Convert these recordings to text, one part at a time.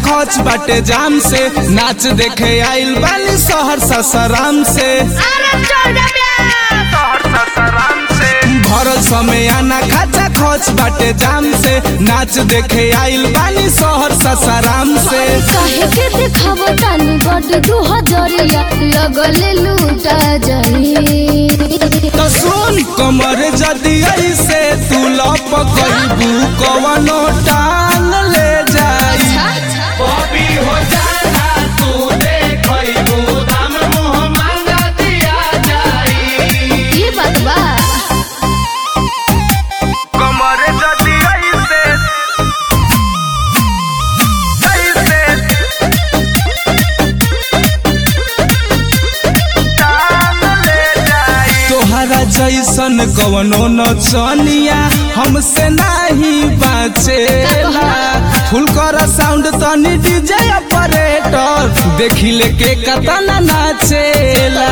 खोच बाटे जाम से नाच देखे आइल बानी शहर ससराम से अरे चल जा बे भरल समय आना खाचा खोच बाटे जाम से नाच देखे आइल बानी शहर ससराम से काहे के देखाव तानी बड दू हजरिया लगले लूटा जाई तो सुन कमर जदी ऐसे तू लप कइबू कवनो टांग ले जाई बॉबी हो जाना तू देखइबू दाम मुंह मांगा दिया जाई ई बात बा कमर जदी ऐसे ऐसे टांग ले जाई तोहरा जैसन कवनो नचनिया हमसे नाही बाचेला फुल कर साउंड तनी डीजे ऑपरेटर देखी ले के कतना नाचेला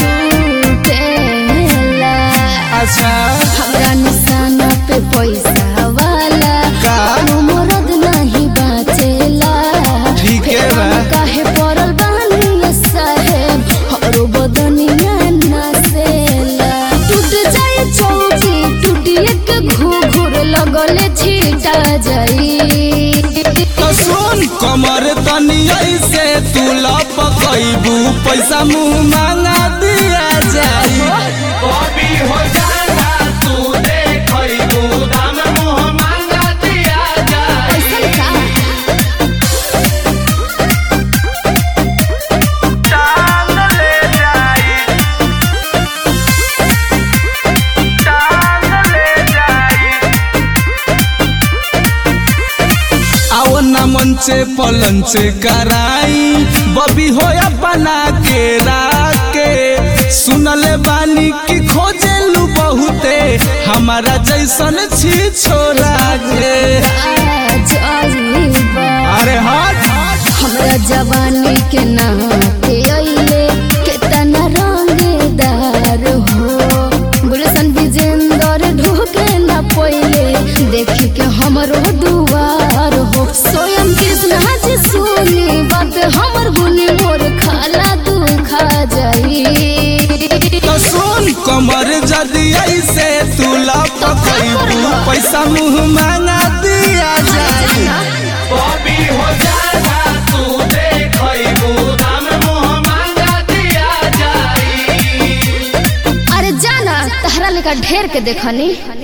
टूटेला अच्छा हमरा निशाना पे पैसा वाला का? कोनो मरद नहीं बाचेला ठीक है फेरा बा। में काहे पड़ल बानी ये साहेब हमरो बदनिया नासेला टूट जाए चौकी टूटिए के घूघूर लगले छीटा जाई तो सुन कमर तनी ऐसे तू लपकइबू पैसा मुंह मांगा दिया जाई बॉबी हो जाना तू देखइबू दाम मुंह मांगा दिया जाई ऐसन का टांग ले जाई टांग ले जाई आओ ना मंचे पलंचे कराई बबी हो बना के राके सुनले बानी की खोजेलू बहुते हमारा जैसन छी छोरा के आजाइबा अरे हट हमरा जवानी के नाते अइले केतना रंगदार हो गुलशन विजेंदर ढोके न पइले देखी के हमरो दुआर हो स्वयं कृष्णा जी सुनी बात हमर गुनी मोर खाला दुखा जाई तो सुन कमर जदी ऐसे तू लपकइबू पैसा मुंह मांगा दिया जाई बॉबी हो जाना तू देखइबू दाम मुंह मांगा दिया जाई अरे जाना तहरा लेका ढेर के देखनी